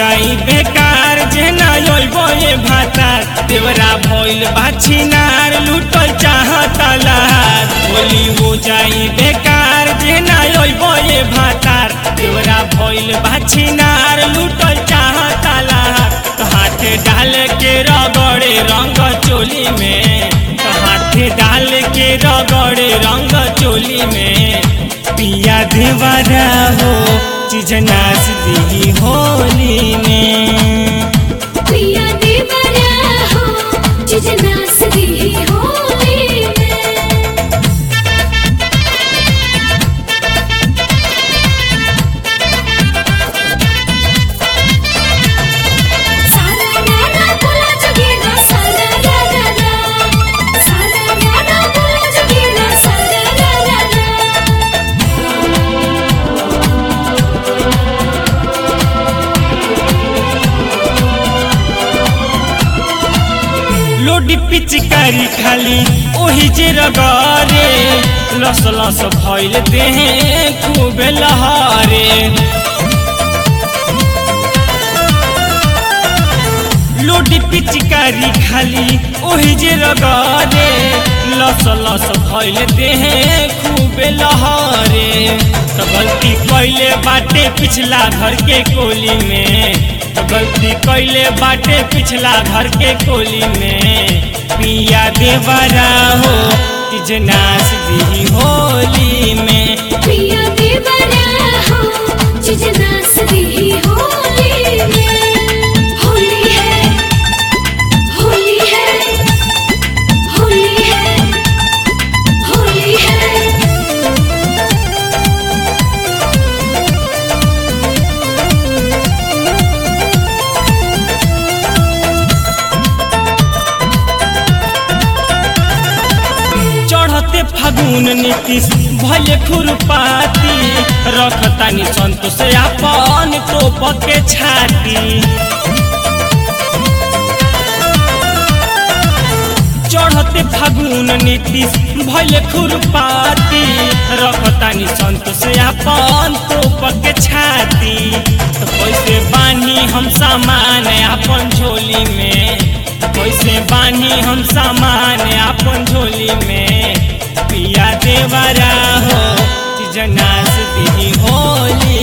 जाई बेकार जेना योइबो ये भातार देवरा भइल बाछिनार लूटल चाहता लहार होली हो जाई बेकार जेना योइबो ये भातार देवरा भइल बाछिनार लूटल चाहता लहार हाथ डाल के रगड़े रंग चोली में हाथ डाल के रगड़े रंग चोली में पिया देवरा हो चीज नाच दी होली में प्रिया देवरा हो जिजना सदी होली में सारा गाना बोला जगेगा सारा रा रा रा सारा गाना बोला जगेगा सारा रा रा रा लोडी पिचकारी खाली ओही जे रगरे लस लस भइल देहे खूब लहरे लोडी पिचकारी खाली ओही जे रगरे लस लस भइल देहे खूब लहरे तो गलती कैले बाटे पिछला घर के कोली में तो गलती कैले बाटे पिछला घर के कोली में पिया देवरा हो तीज नाच दी होली में प्रिया देवरा हो जिजना सदी होली में होली है होली है होली है होली है चढ़ते फागुन नीतीश भले खुरपाती रखतानी संतोष अपन टोप के छाती चढ़ते फागुन नीतीश भले खुरपाती रखतानी संतोष अपन टोप के छाती तो कैसे बानी हम सामान अपन झोली में कैसे बानी हम सामान अपन झोली में पिया देवरा हो चीज नाच दी होली